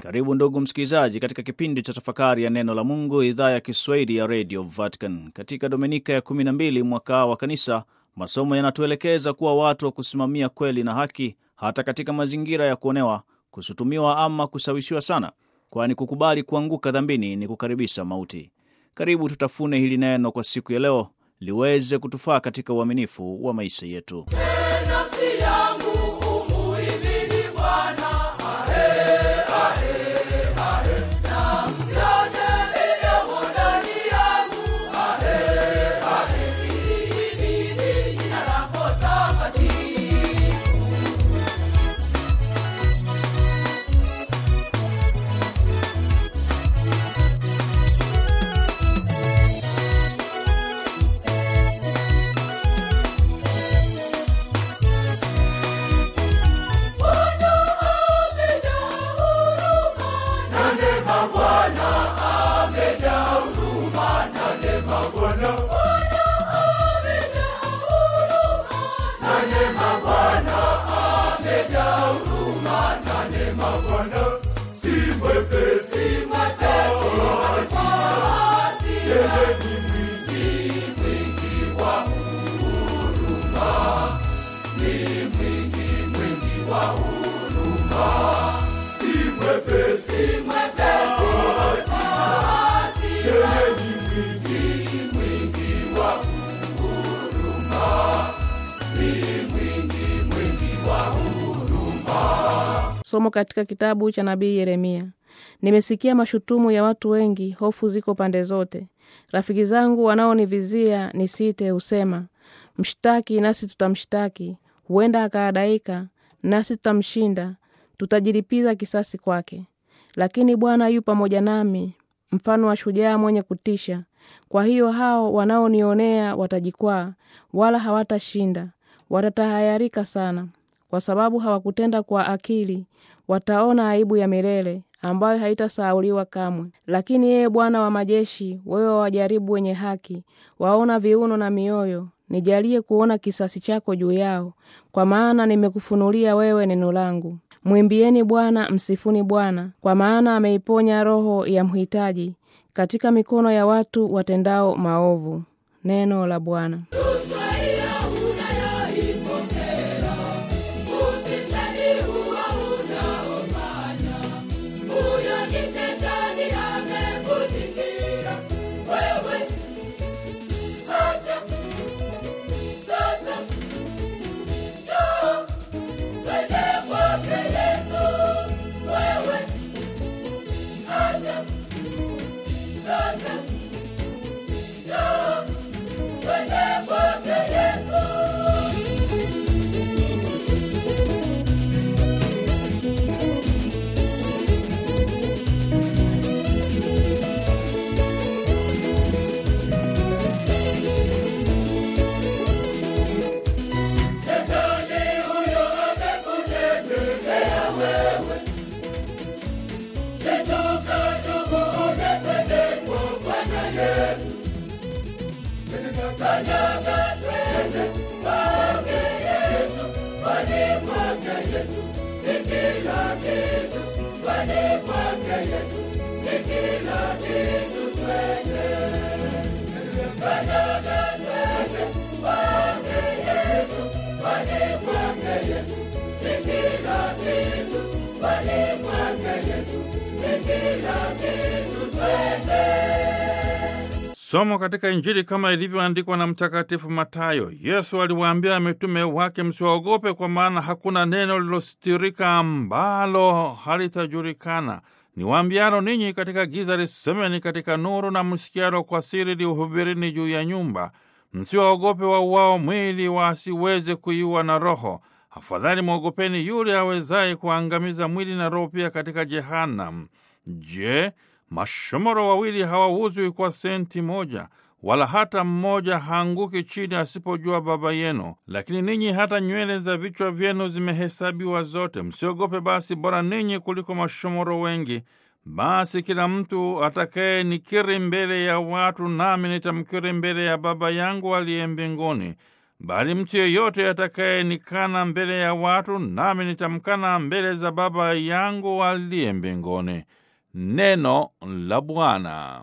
Karibu ndugu msikilizaji, katika kipindi cha tafakari ya neno la Mungu, idhaa ya Kiswahili ya Radio Vatican. Katika dominika ya 12 mwaka wa Kanisa, masomo yanatuelekeza kuwa watu wa kusimamia kweli na haki, hata katika mazingira ya kuonewa, kushutumiwa ama kusawishiwa sana, kwani kukubali kuanguka dhambini ni kukaribisha mauti. Karibu tutafune hili neno kwa siku ya leo liweze kutufaa katika uaminifu wa maisha yetu. Nafsi yangu umuhimidi Bwana, ahe, ahe, ahe. Na yote iliyomo ndani yangu, ahe, ahe. Lihimidi jina lako takatifu. Bwana amejaa huruma, na neema Bwana amejaa huruma, na neema Bwana. Bwana amejaa huruma, na neema Bwana amejaa huruma, na neema Bwana. Si mwepesi, si mwepesi wa hasira, yeye ni mwingi, mwingi wa huruma, ni mwingi, mwingi wa huruma. Si mwepesi, si mwepesi wa hasira, yeye ni mwingi, mwingi wa huruma, ni mwingi, mwingi wa huruma. Somo katika kitabu cha nabii Yeremia. Nimesikia mashutumu ya watu wengi, hofu ziko pande zote. Rafiki zangu wanaonivizia nisite husema, mshtaki nasi tutamshtaki, huenda akaadaika nasi tutamshinda, tutajilipiza kisasi kwake. Lakini Bwana yu pamoja nami, mfano wa shujaa mwenye kutisha. Kwa hiyo hao wanaonionea watajikwaa, wala hawatashinda, watatahayarika sana kwa sababu hawakutenda kwa akili, wataona aibu ya milele ambayo haitasahauliwa kamwe. Lakini yeye Bwana wa majeshi, wewe wajaribu wenye haki, waona viuno na mioyo, nijalie kuona kisasi chako juu yao, kwa maana nimekufunulia wewe neno langu. Mwimbieni Bwana, msifuni Bwana, kwa maana ameiponya roho ya mhitaji katika mikono ya watu watendao maovu. Neno la Bwana. Ushuhuda unayoipokea, ufisadi huo unaofanya, huyo ni Shetani amekuzingira wewe. Acha sasa, njoo twende kwake Yesu, wewe. Acha sasa, njoo twende kwake Yesu. Shetani huyo amekutegemea wewe. Shituka ndugu, uje twende kwa Bwana Yesu. Kanyaga twende kwake Yesu, kwani kwake Yesu ni kila kitu, kwani kwake Yesu ni kila kitu, twende. Kanyaga twende kwake Yesu, kwani kwake Yesu ni kila kitu, kwani kwake Yesu ni kila kitu, twende. Somo katika Injili kama ilivyoandikwa na Mtakatifu Matayo. Yesu aliwaambia mitume wake, msiwaogope, kwa maana hakuna neno lilostirika ambalo halitajulikana. Niwaambialo ninyi katika giza, lisemeni katika nuru, na msikialo kwa siri, liuhubirini juu ya nyumba. Msiwaogope wauao mwili, wasiweze kuiua na roho. Afadhali mwogopeni yule awezaye kuangamiza mwili na roho pia katika Jehanamu. Je, mashomoro wawili hawauzwi kwa senti moja? Wala hata mmoja haanguki chini asipojua Baba yenu. Lakini ninyi hata nywele za vichwa vyenu zimehesabiwa zote. Msiogope basi, bora ninyi kuliko mashomoro wengi. Basi kila mtu atakaye nikiri mbele ya watu, nami nitamkiri mbele ya Baba yangu aliye mbinguni. bali mtu yeyote atakayenikana mbele ya watu, nami nitamkana mbele za Baba yangu aliye mbinguni. Neno la Bwana.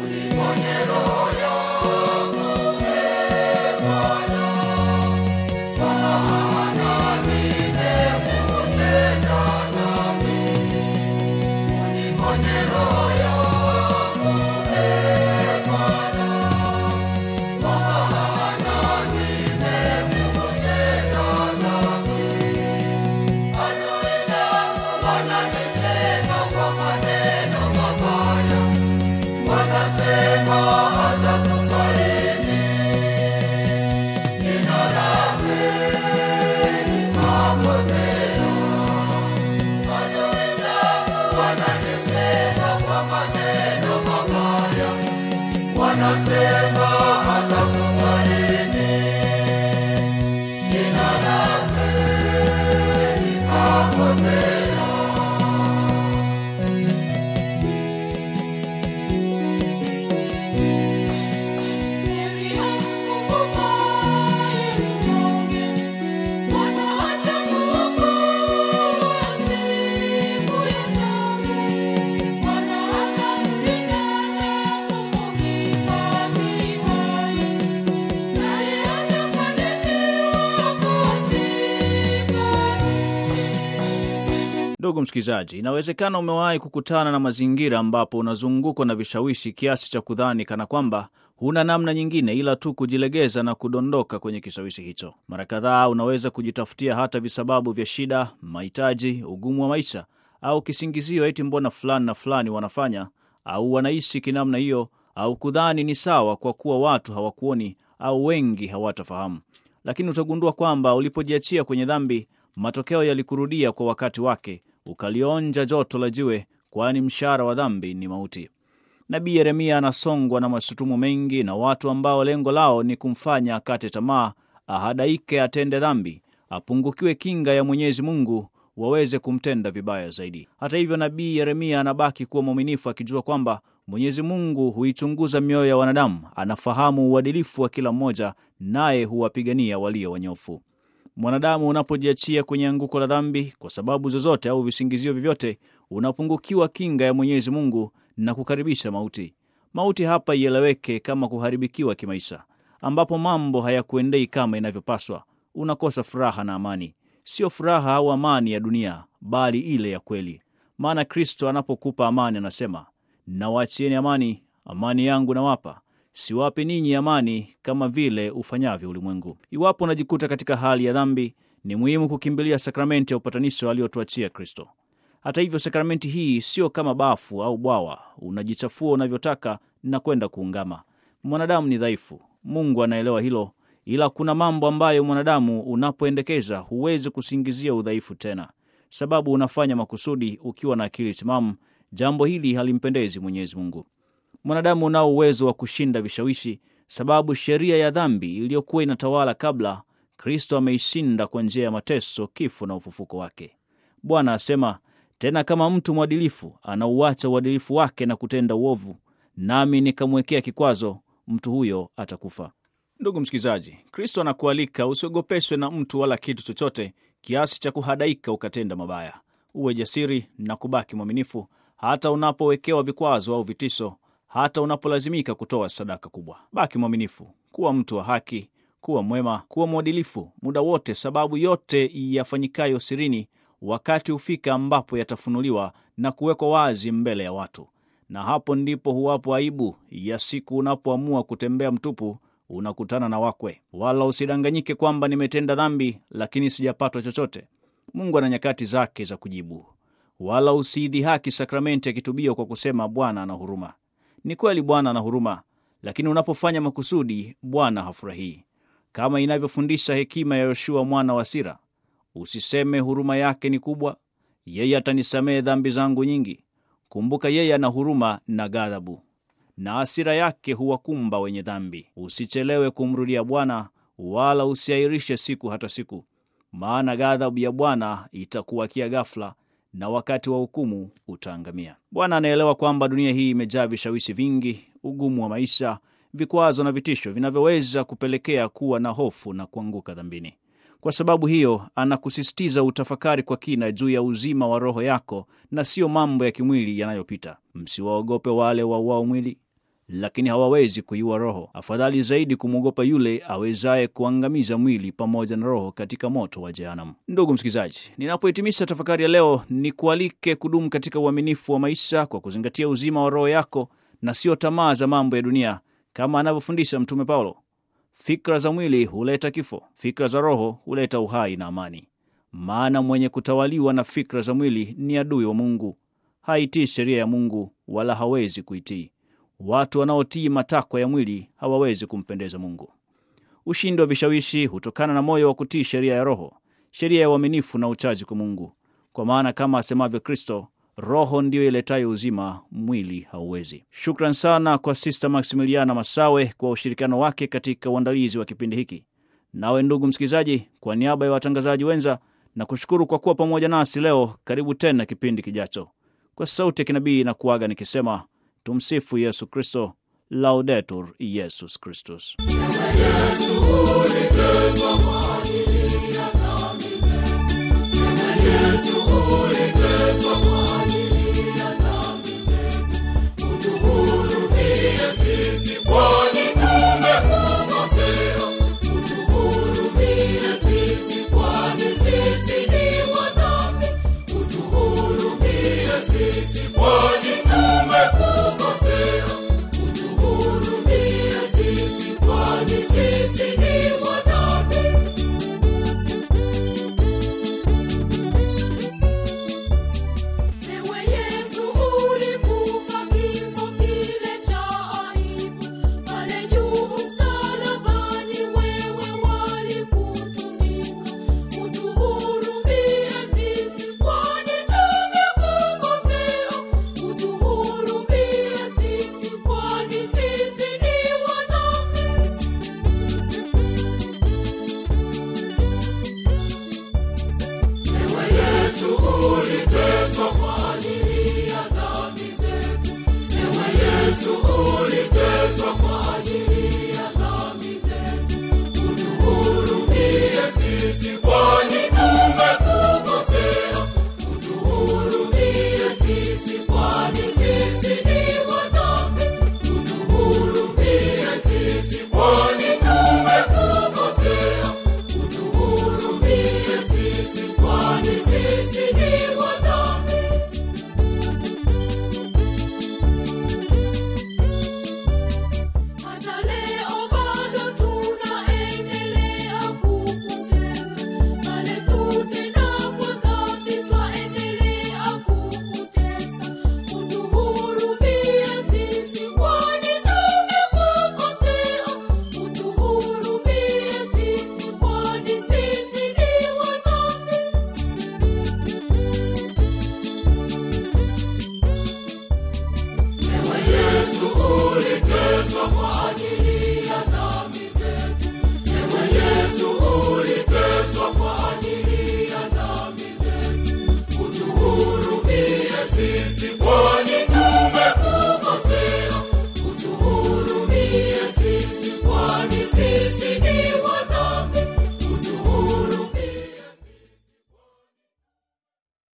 Ndugu msikilizaji, inawezekana umewahi kukutana na mazingira ambapo unazungukwa na vishawishi kiasi cha kudhani kana kwamba huna namna nyingine ila tu kujilegeza na kudondoka kwenye kishawishi hicho. Mara kadhaa unaweza kujitafutia hata visababu vya shida, mahitaji, ugumu wa maisha au kisingizio eti mbona fulani na fulani wanafanya au wanaishi kinamna hiyo, au kudhani ni sawa kwa kuwa watu hawakuoni au wengi hawatafahamu. Lakini utagundua kwamba ulipojiachia kwenye dhambi, matokeo yalikurudia kwa wakati wake, ukalionja joto la jiwe, kwani mshahara wa dhambi ni mauti. Nabii Yeremia anasongwa na mashutumu mengi na watu ambao lengo lao ni kumfanya akate tamaa, ahadaike, atende dhambi, apungukiwe kinga ya Mwenyezi Mungu, waweze kumtenda vibaya zaidi. Hata hivyo, nabii Yeremia anabaki kuwa mwaminifu, akijua kwamba Mwenyezi Mungu huichunguza mioyo ya wanadamu, anafahamu uadilifu wa kila mmoja, naye huwapigania walio wanyofu. Mwanadamu unapojiachia kwenye anguko la dhambi kwa sababu zozote au visingizio vyovyote, unapungukiwa kinga ya Mwenyezi Mungu na kukaribisha mauti. Mauti hapa ieleweke kama kuharibikiwa kimaisha, ambapo mambo hayakuendei kama inavyopaswa. Unakosa furaha na amani, sio furaha au amani ya dunia, bali ile ya kweli. Maana Kristo anapokupa amani anasema, nawaachieni amani, amani yangu nawapa siwapi ninyi amani kama vile ufanyavyo ulimwengu. Iwapo unajikuta katika hali ya dhambi, ni muhimu kukimbilia sakramenti ya upatanisho aliyotuachia Kristo. Hata hivyo, sakramenti hii sio kama bafu au bwawa, unajichafua unavyotaka na kwenda kuungama. Mwanadamu ni dhaifu, Mungu anaelewa hilo, ila kuna mambo ambayo mwanadamu unapoendekeza huwezi kusingizia udhaifu tena, sababu unafanya makusudi ukiwa na akili timamu. Jambo hili halimpendezi Mwenyezi Mungu. Mwanadamu unao uwezo wa kushinda vishawishi, sababu sheria ya dhambi iliyokuwa inatawala kabla, Kristo ameishinda kwa njia ya mateso, kifo na ufufuko wake. Bwana asema tena, kama mtu mwadilifu anauacha uadilifu wake na kutenda uovu, nami nikamwekea kikwazo, mtu huyo atakufa. Ndugu msikilizaji, Kristo anakualika usiogopeshwe na mtu wala kitu chochote kiasi cha kuhadaika ukatenda mabaya. Uwe jasiri na kubaki mwaminifu hata unapowekewa vikwazo au vitisho hata unapolazimika kutoa sadaka kubwa. Baki mwaminifu, kuwa mtu wa haki, kuwa mwema, kuwa mwadilifu muda wote, sababu yote yafanyikayo sirini wakati hufika ambapo yatafunuliwa na kuwekwa wazi mbele ya watu, na hapo ndipo huwapo aibu ya siku unapoamua kutembea mtupu, unakutana na wakwe. Wala usidanganyike kwamba nimetenda dhambi, lakini sijapatwa chochote. Mungu ana nyakati zake za kujibu. Wala usiidhihaki sakramenti ya kitubio kwa kusema Bwana ana huruma. Ni kweli Bwana ana huruma, lakini unapofanya makusudi, Bwana hafurahii, kama inavyofundisha hekima ya Yoshua mwana wa Sira: usiseme huruma yake ni kubwa, yeye atanisamehe dhambi zangu nyingi. Kumbuka yeye ana huruma na ghadhabu, na hasira yake huwakumba wenye dhambi. Usichelewe kumrudia Bwana, wala usiahirishe siku hata siku, maana ghadhabu ya Bwana itakuwakia ghafla na wakati wa hukumu utaangamia. Bwana anaelewa kwamba dunia hii imejaa vishawishi vingi, ugumu wa maisha, vikwazo na vitisho vinavyoweza kupelekea kuwa na hofu na kuanguka dhambini. Kwa sababu hiyo, anakusisitiza utafakari kwa kina juu ya uzima wa roho yako na siyo mambo ya kimwili yanayopita. Msiwaogope wale wauao mwili, lakini hawawezi kuiua roho. Afadhali zaidi kumwogopa yule awezaye kuangamiza mwili pamoja na roho katika moto wa Jehanamu. Ndugu msikilizaji, ninapohitimisha tafakari ya leo, ni kualike kudumu katika uaminifu wa maisha kwa kuzingatia uzima wa roho yako na sio tamaa za mambo ya dunia, kama anavyofundisha Mtume Paulo. Fikra za mwili huleta kifo, fikra za roho huleta uhai na amani. Maana mwenye kutawaliwa na fikra za mwili ni adui wa Mungu, haitii sheria ya Mungu wala hawezi kuitii. Watu wanaotii matakwa ya mwili hawawezi kumpendeza Mungu. Ushindi wa vishawishi hutokana na moyo wa kutii sheria ya Roho, sheria ya uaminifu na uchaji kwa Mungu, kwa maana kama asemavyo Kristo, Roho ndiyo iletayo uzima, mwili hauwezi. Shukran sana kwa Sista Maximiliana Masawe kwa ushirikiano wake katika uandalizi wa kipindi hiki. Nawe ndugu msikilizaji, kwa niaba ya watangazaji wenza na kushukuru kwa kuwa pamoja nasi leo. Karibu tena kipindi kijacho. Kwa sauti ya kinabii na kuaga nikisema tumsifu Yesu Kristo, Laudetur Yesus Kristus. Yesu uligezwa